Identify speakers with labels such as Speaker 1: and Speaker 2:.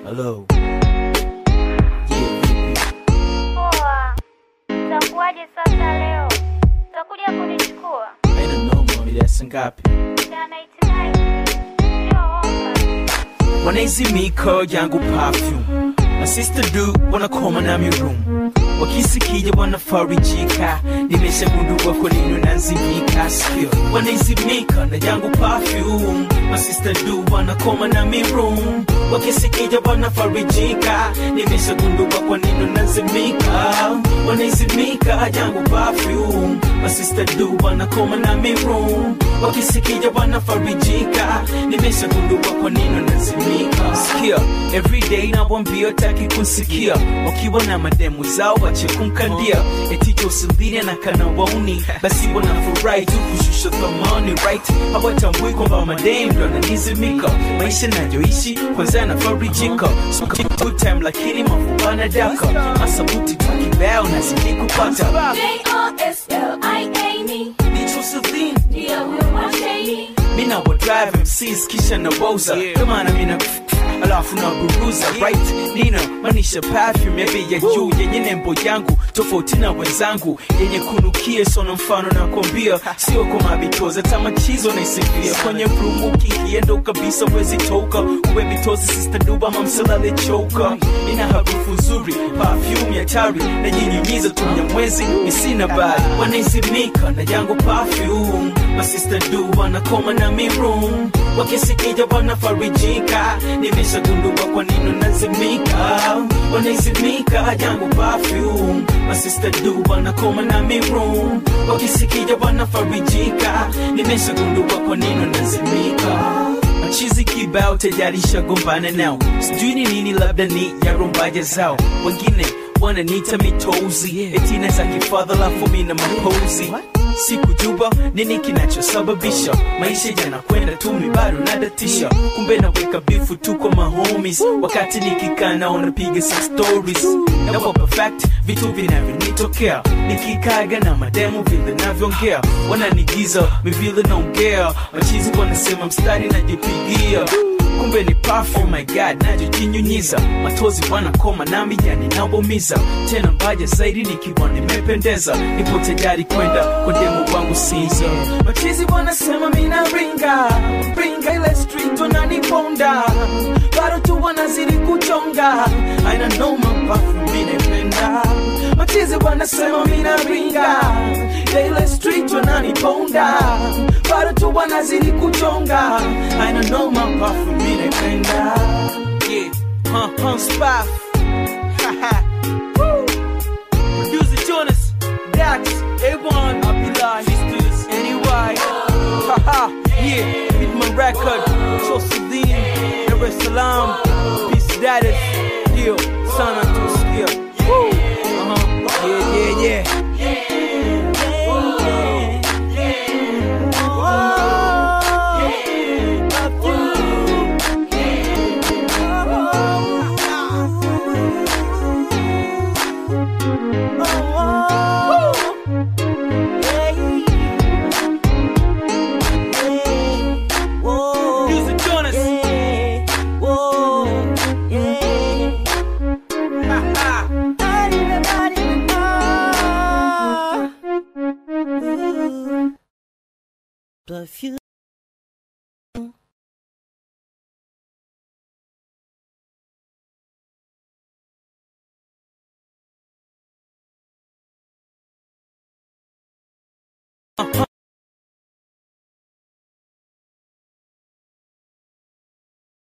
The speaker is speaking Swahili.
Speaker 1: Hello. Yeah, vipi?
Speaker 2: Poa, utakuwaje sasa leo? Utakuja kunichukua?
Speaker 1: Haina noma, mida saa ngapi?
Speaker 2: Jana itinai sio ofa.
Speaker 1: Wanaizimika yangu perfume na sister do wanakoma na mirum wakisikija wanafarijika nimeshagundua kwa nini unazimika sikio wanaizimika na yangu perfume na sister do wanakoma na mirum wakisikija wanafarijika nimeshagundua kwa nini unazimika wanaizimika yangu perfume na sister do wanakoma na mirum wakisikija wanafarijika nimeshagundua kwa nini unazimika sikia everyday nawambia taki kusikia wakiwa na mademu zao wache kumkandia eticho usimbili na kana wauni basi wanafurahi tu kushusha thamani right hawatambui kwamba mademu ndo ananizimika maisha nayoishi kwanza yanafarijika So, good time lakini mafubana daka masabuti tu kibao nazidi kupata
Speaker 3: J-O-S-L-I-A-N-E.
Speaker 1: Nicho Celine
Speaker 3: Ndio huyo mwasheni.
Speaker 1: mina wa drive MCs kisha na woza kama na mina alafu na buruza right nina manisha perfume ya bei ya juu yenye nembo yangu tofauti na wenzangu yenye kunukia sona mfano na kwambia sio kwa mabitoza tamachizo na isifia kwenye rumu ukikiendo kabisa wezi toka uwe bitozi sister duba mamsalale choka ina harufu nzuri perfume ya tari na nyinyunyiza tumya mwezi misina bali wanaizimika na yangu perfume masista du wanakoma na mirum wakisikija wanafarijika nimeshagundua kwa nini unazimika wanaizimika yangu perfume masista du wanakoma na mirum wakisikija wanafarijika nimeshagundua kwa nini unazimika machizi kibao tayari shagombana nao sijui ni nini labda ni yarumbaja zao wengine wananiita mitozi etina za kifadha lafu mina mapozi sikujua nini kinachosababisha maisha yanakwenda tu mibado nadatisha kumbe naweka bifu tu kwa mahomies wakati nikikaa nao napiga sa stories nawapa fact vitu vinavyonitokea nikikaga na mademu vile navyoongea wananigiza mivile naongea machizi wanasema mstari najipigia kumbe ni perfume my god najojinyunyiza matozi wanakoma nami yani nabomiza tena mbaja zaidi nikiwa nimependeza nipo tayari kwenda kwa demu wangu siza machizi wanasema mina ringa ringa ile street wananiponda bado tu wanazidi kuchonga aina noma perfume minependa machizi wanasema mina ringa ile street wananiponda bado tu wanazidi kuchonga aina noma perfume minependa yeah huh, huh, spaff Haha. Woo. Producer Jonas, Dax, A1, Abdullah, Sisters, NY. Haha, yeah, Hitman Record, Chosidin, Dar es Salaam, Peace Status, Deal, Sana Tuskia. Woo! Uh-huh. Yeah, yeah, yeah. Producer Jonas. Haha.
Speaker 4: Perfume.